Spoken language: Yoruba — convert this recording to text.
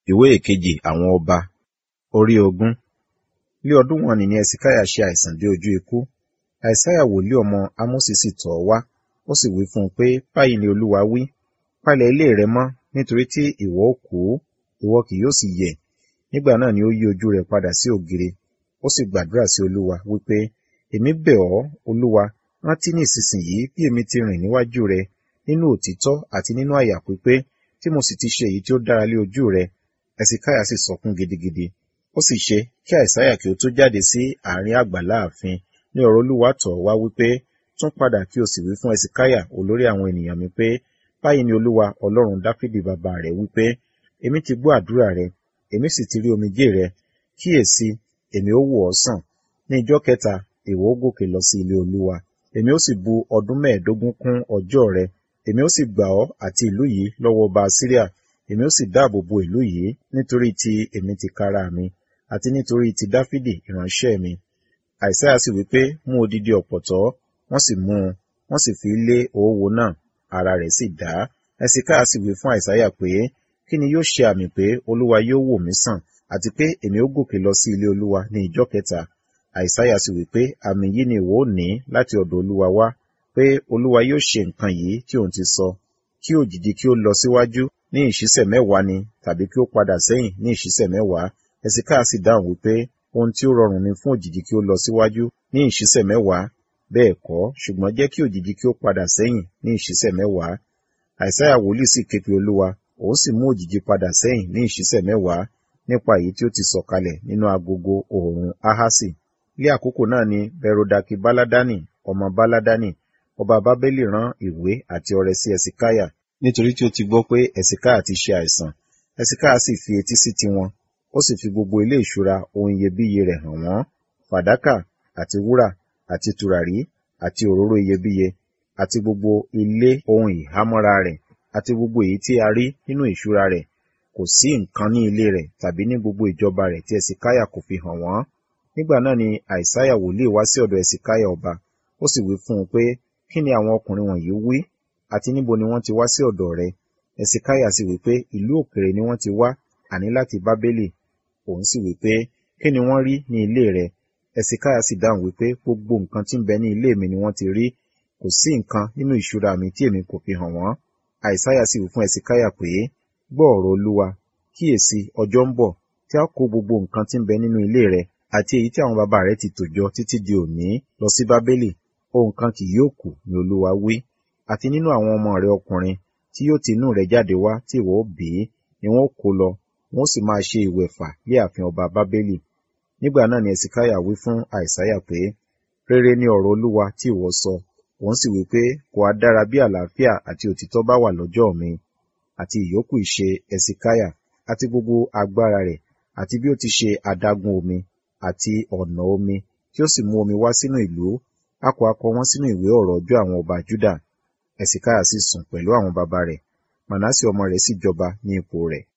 ìwé ìkejì àwọn ọba orí ogún ní ọdún wọn ni ẹsikaya ṣe àìsàn dé ojú ikú àìsáyà wòlíì ọmọ ámósì sì tọ̀ ọ́ wá ó sì wí fún un pé báyìí ni olúwa wí palẹ̀ ilé rẹ mọ́ nítorí tí ìwọ ó kú ìwọ kì yóò sì yẹ̀ nígbà náà ni ó yí ojú rẹ̀ padà sí ògiri ó sì gbàdúrà sí olúwa wípé èmi bẹ̀ ọ́ olúwa rántí ní ìsinsìnyí bí èmi ti rìn níwájú rẹ nínú òtítọ́ àti nínú àyà pípé tí mo sì ti ṣe èyí tí ó dára lé ojú rẹ ẹsikaya sì sọkún gidigidi ó sì ṣe kí àìsáyà kí ó tó jáde sí àárín àgbàlá ààfin ní ọ̀rọ̀ olúwa tọ̀ wá wípé tún padà kí o sì wí fún ẹsikaya olórí àwọn ènìyàn mi pé báyìí ni olúwa ọlọ́run dáfídì bàbá rẹ wípé èmi ti gbọ́ àdúrà rẹ èmi sì ti rí omijé rẹ kíyèsí èmi ó wò ọ́ sàn ní ijọ́ kẹta ìwọ ó gòkè lọ sí ilé olúwa èmi ó sì bu ọdún mẹ́ẹ̀ẹ́dógún kún ọjọ́ rẹ èmi ó sì gbà ọ́ àti ìlú yìí lọ́wọ́ ọba síríà èmi ó sì dáàbò bo ìlú yìí nítorí ti èmi ti kára mi àti nítorí ti dáfídì ìránṣẹ́ mi àìsáyà sì wí pé mú odidi ọ̀pọ̀tọ́ wọ́n sì mú un wọ́n sì fi lé òwò náà ara rẹ̀ sì dá ẹsìkáyà sì wí fún àìsáyà pé kí ni yóò ṣe àmì pé olúwa yóò wò mí sàn àti pé èmi ó gòkè lọ sí ilé olúwa ní ìjọ́ kẹta àìsáyà sì wí pé àmì yìí ni ìwọ ò ní láti ọ̀dọ̀ olúwa wá pé olúwa yóò ṣe nǹkan yìí tí òun ti sọ kí òjìji kí ó lọ síwájú ní ìṣísẹ̀ mẹ́wàá ni tàbí kí ó padà sẹ́yìn ní ìṣísẹ̀ mẹ́wàá ẹsìkáyà sì dáhùn wípé ohun tí ó rọrùn ni fún òjìji kí ó lọ síwájú ní ìṣísẹ̀ mẹ́wàá bẹ́ẹ̀ kọ́ ṣùgbọ́n jẹ́ kí òjìji kí ó padà sẹ́yìn ní ìṣísẹ̀ mẹ́wàá àìsáyà wòlíì sì ké pe olúwa òun sì mú òjìji padà sẹ́yìn ní ìṣísẹ̀ mẹ́wàá nípa èyí tí ó ti sọ̀kalẹ̀ nínú agogo oòrùn ahasi ní àkókò náà ni berodaki baladani ọmọ baladani ọba bábélì rán ìwé àti ọrẹ sí ẹsìkáyà nítorí tí ó ti gbọ́ pé ẹsìkáyà ti ṣe àìsàn ẹsìkáyà sì fi etí sí tiwọn ó sì fi gbogbo ilé ìṣúra ohun iyebíye rẹ̀ hàn wọ́n fàdákà àti wúrà àti tùràrí àti òróró iyebíye àti gbogbo ilé ohun ìhámọ́ra rẹ̀ àti gbogbo èyí tí a rí nínú ìṣúra rẹ̀ kò sí nǹkan ní ilé rẹ̀ tàbí ní gbogbo ìjọba rẹ̀ tí ẹsìkáyà kò fi hàn wọ́n nígbà náà ni àìsáyà wòlíì wá sí ọ̀dọ̀ ẹsìkáyà ọba ó sì wí fún un pé kí ni àwọn ọkùnrin wọ̀nyí wí àti níbo ni wọ́n ti wá sí ọ̀dọ̀ rẹ̀ ẹsìkáyà sì wí pé ìlú òkèrè ni wọ́n ti wá àní láti bábélì òun sì wí pé kí ni wọ́n rí ní ilé rẹ̀ ẹsìkáyà sì dáhùn wípé gbogbo nǹkan tí ń bẹ ní ilé mi ni wọ́n ti rí kò sí nǹkan nínú ìṣúra mi tí èmi kò fi hàn wọ́n àìsáyà sì wí fún ẹsìkáyà pé gbọ́ ọ̀rọ̀ olúwa kíyèsí ọjọ́ ń bọ̀ tí a kó gbogbo nǹkan tí ń bẹ nínú ilé rẹ̀ àti èyí tí àwọn bàbá rẹ̀ ti tò jọ títí di òní lọ sí bábélì ohun kan kì yóò kù ni olúwa wí àti nínú àwọn ọmọ rẹ̀ ọkùnrin tí yóò ti inú rẹ̀ jáde wá tí ìwọ ó bí ni wọn ó kó lọ wọn ó sì máa ṣe ìwẹ̀fà lé ààfin ọba bábélì nígbà náà ni ẹsìkáyà wí fún àìsáyà pé rere ni ọ̀rọ̀ olúwa tí ìwọ sọ òun sì wí pé kò á dára bí àlàáfíà àti òtítọ́ bá wà lọ́jọ́ mi àti ìyókù ìṣe ẹsìkáyà àti gbogbo agbára rẹ̀ àti bí ó ti ṣe adágún omi àti ọ̀nà omi tí ó sì mú omi wá sínú ìlú a kò akọ wọn sínú ìwé ọ̀rọ̀ ọjọ́ àwọn ọba Júdà ẹsìkáyà sì sùn pẹ̀lú àwọn baba rẹ̀ Mànásì ọmọ rẹ̀ sì jọba ní ipò rẹ̀